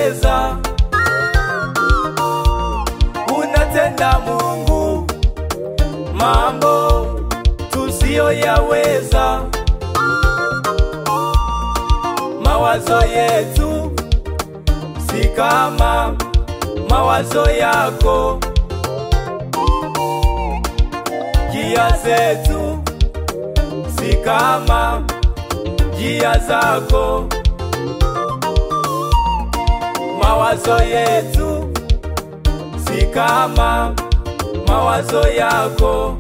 tusiyoyaweza, unatenda Mungu mambo tusiyoyaweza. Mawazo yetu si kama mawazo yako, njia zetu si kama njia zako. Mawazo yetu si kama mawazo yako,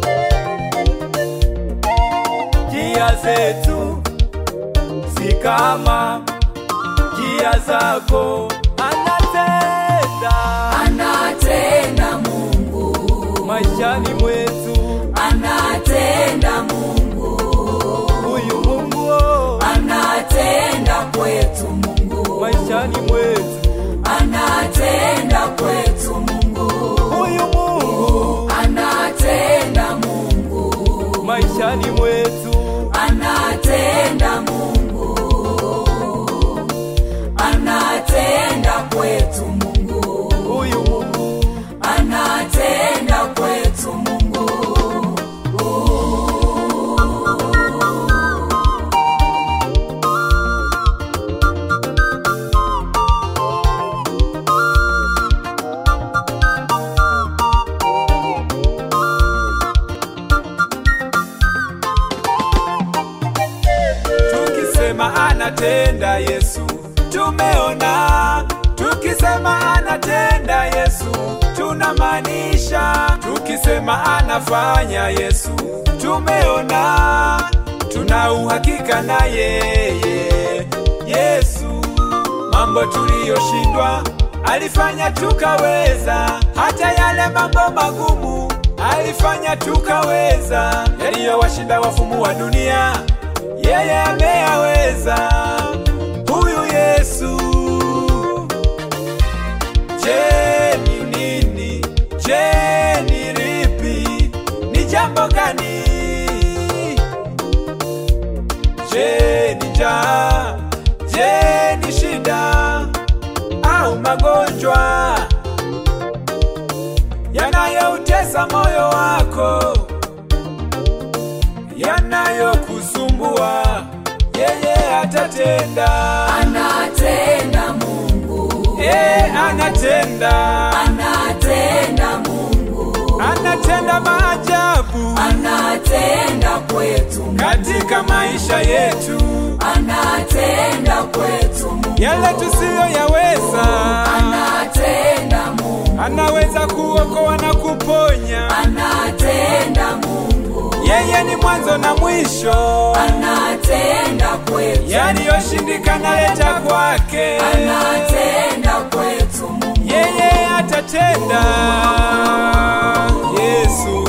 njia zetu si kama njia zako. Anatenda Anatenda Mungu, maishani mwetu, anatenda Mungu, huyu Mungu oh, anatenda kwetu Mungu, maishani mwetu, anatenda kwetu Mungu, huyu Mungu anatenda Mungu, maishani mwetu, anatenda Mungu, anatenda kwetu Mungu, huyu Mungu anatenda kwetu Mungu. Tukisema anatenda Yesu, tumeona. Tukisema anatenda Yesu, tunamaanisha. Tukisema anafanya Yesu, tumeona. Tuna uhakika na yeye Yesu. Mambo tuliyoshindwa alifanya tukaweza, hata yale mambo magumu alifanya tukaweza, yaliyowashinda wafumu wa dunia yeye ameyaweza. Huyu Yesu. Je, ni nini? Je, ni lipi? Ni jambo gani? Je, ni njaa? Je, ni shida au magonjwa yanayoutesa moyo wako, yanayokusumbua? Yeye atatenda. Anatenda Mungu, Yeye anatenda, anatenda Mungu, anatenda maajabu anatenda kwetu Mungu, katika maisha yetu, anatenda kwetu Mungu, yale tusiyoyaweza. anatenda Mungu, Anaweza kuokoa na kuponya. anatenda Mungu, Yeye ni mwanzo na mwisho, anatenda kwetu, yaliyoshindikana leta kwake. anatenda kwetu Mungu, Yeye atatenda. Yesu